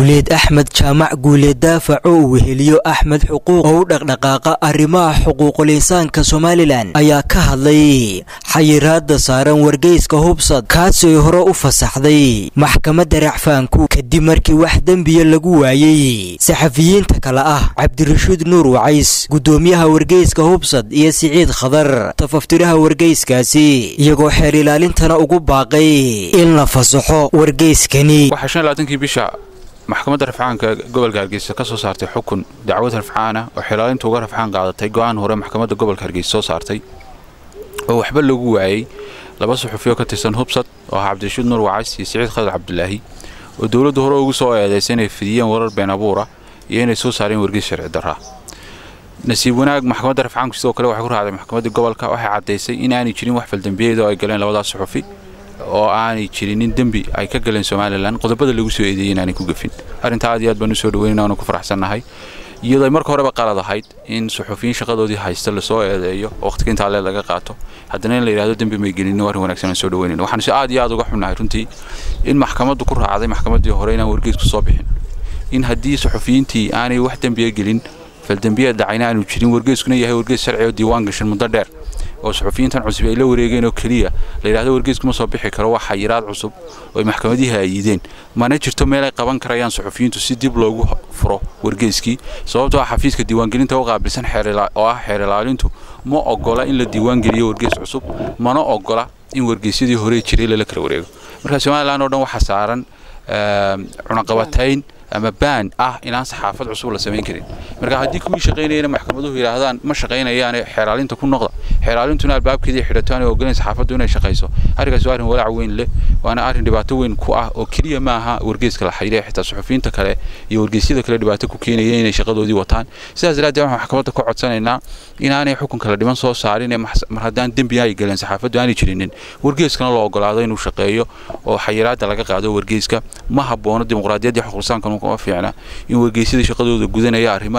guuleed axmed jaamac guuleed daafac oo weheliyo axmed xuquuq oo u dhaqdhaqaaqa arrimaha xuquuqul insaanka somalilan ayaa ka hadlay xayiraada saaran wargeyska hubsad kaasoo hore u fasaxday maxkamadda racfaanku kadib markii wax dembiya lagu waayey saxafiyiinta kale ah cabdirashiid nuur wacays gudoomiyaha wargeyska hubsad iyo siciid khadar tafaftiraha wargeyskaasi iyagoo xeer ilaalintana ugu baaqay in la fasaxo wargeyskani maxkamadda rafcaanka gobolka hargeysa ka soo saartay xukun dacwad rafcaana oo xilaalinta uga rafcaan qaadatay go-aan hore maxkamadda gobolka hargeysa soo saartay oo waxba lagu waayey laba suxufiyo ka tirsan hubsad oo ahaa cabdirashiid nuur wacays iyo siciid khadar cabdulaahi oo dowladdu hore ugu soo eedaysay inay fidiyeen warar been abuura iyo inay soo saareen wargeys sharci darraa nasiib wanaag maxkamadda rafcaanku sidoo kale waxay ku raacday maxkamadda gobolka waxay caddaysay inaanay jirin wax faldambiyeed oo ay galeen labadaas suxufi oo aanay jirinin dembi ay ka galeen somalilan qodobada lagu soo eedeeyey inaanay ku gafin arrintaa aad iyo aad baan u soo dhaweynayna waanu ku faraxsannahay iyadoo ay marka horeba qalad ahayd in suxufiyiin shaqadoodii haysta lasoo eedeeyo waqtiga intaa lee laga qaato haddana in la yidhahdo dembi may gelin arrin wanaagsan aan soo dhaweynayna waxaanu si aad iyo aad uga xunnahay runtii in maxkamaddu ku raacday maxkamaddii hore inaan wargeysku soo bixin in haddii suxufiyiintii aanay wax dembiya gelin faldembiyeed dhacayna aanu jirin wargeyskuna yahay wargeys sharci oo diiwaan gashan muddo dheer oo suxufiyiintan cusub ay la wareegeen oo keliya la yidhahdo wargeysku ma soo bixi karo waa xayiraad cusub oo ay maxkamadihii aayideen mana jirto meel ay qaban karayaan suxufiyiintu si dib loogu furo wargeyskii sababtoo ah xafiiska diiwaangelinta u qaabilsan oo ah xeer ilaalintu ma ogola in la diiwaangeliyo wargeys cusub mana ogola in wargeysyadii hore jiray lala kala wareego marka somalilan oo dhan waxaa saaran cunaqabatayn ama baan ah inaan saxaafad cusub la samayn karin marka haddii kuwii shaqaynayana maxkamaduhu yidhaahdaan ma shaqaynayaane xeeraalinta ku noqda xeeraalintuna albaabkeedii xidhato aanay ogolayn saxaafaddu inay shaqayso arrinkaasi waa arrin walaac weyn leh waana arrin dhibaato weyn ku ah oo keliya ma aha wargeyska la xayray xitaa suxufiyiinta kale iyo wargeysyada kale dhibaato ku keenaya inay shaqadoodii wataan sidaas daraaddeed waxaan maxkamadda ka codsanaynaa inaanay xukunka la dhiman soo saarin mar haddaan dembi ay galeen saxaafaddu aanay jirinin wargeyskana loo ogolaado inuu shaqeeyo oo xayiraadda laga qaado wargeyska ma haboono dimuqraadiyaddii xuquuqsaankan uma fiicna in wargeysyada shaqadooda gudanaya arrimo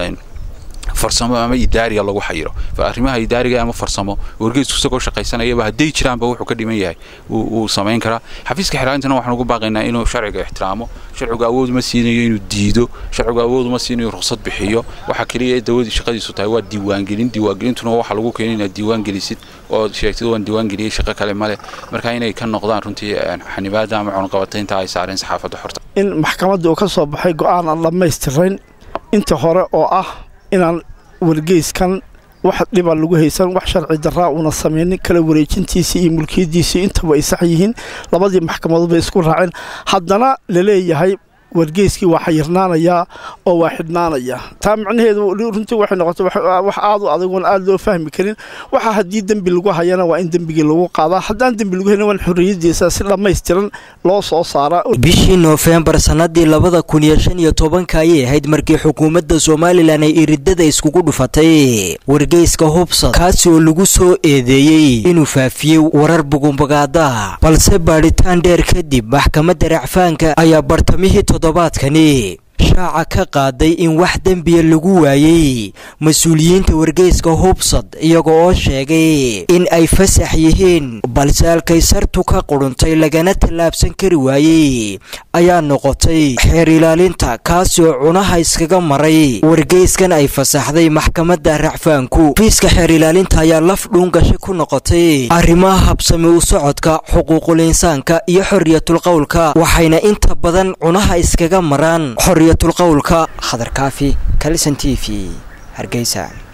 farsamo ama idaariga lagu xayiro arrimaha idaariga ama farsamo wargeysku isagoo shaqaysanayaba hadday jiraanba wuxuu ka dhiman yahay wuu samayn karaa xafiiska xiraalintana waxaan ugu baaqaynaa inuu sharciga ixtiraamo sharcigu awood uma siinayo inuu diido sharcigu awood uma siinayo ruqsad bixiyo waxa keliya dawadii shaqadiisu tahay waa diiwaangelin diiwaangelintuna waxa lagu keenay inaad diiwaangelisid oo sheegtid waan diiwaangeliyey shaqo kale male marka inay ka noqdaan runtii xanibaada ama cunqabataynta ay saareen saxaafadda xorta in maxkamadda uu ka soo baxay go-aan aan dhammaystirayn inta hore oo ah inaan wargeyskan wax dhiba lagu haysan wax sharci daraa uuna samaynin kala wareejintiisii iyo mulkiyadiisii intaba ay sax yihiin labadii maxkamadood bay isku raaceen haddana laleeyahay wargeyskii waa xayirnaanayaa oo waa xidhnaanayaa taa macnaheedu runtii waxay noqotay wax aad u adagoon aad loo fahmi karin waxa haddii dembi lagu hayana waa in dembigii lagu qaadaa haddaan dembi lagu hayna waa in xorriyadiisa si dhammaystiran loo soo saaraa bishii noofembar sannadii labada kun iyo shan iyo tobanka ayay ahayd markii xukuumadda somalilan ay iridada iskugu dhufatay wargeyska hubsad kaasi oo lagu soo eedeeyey inuu faafiyey warar bugumbagaada balse baadhitaan dheer kadib maxkamadda racfaanka ayaa bartamihii toddobaadkani shaaca ka qaaday in wax dembiya lagu waayey mas-uuliyiinta wargeyska hubsad iyaga oo sheegay in ay fasax yihiin balse halkay sartu ka quruntay lagana tallaabsan kari waayey ayaa noqotay xeer ilaalinta kaasi oo cunaha iskaga maray wargeyskan ay fasaxday maxkamadda racfaanku fiiska xeer ilaalinta ayaa laf dhuungasho ku noqotay arrimaha habsami u socodka xuquuqul insaanka iyo xorriyatul qowlka waxayna inta badan cunaha iskaga maraan xorriyatul qowlka khadar kaafi kalisan t v hargeysa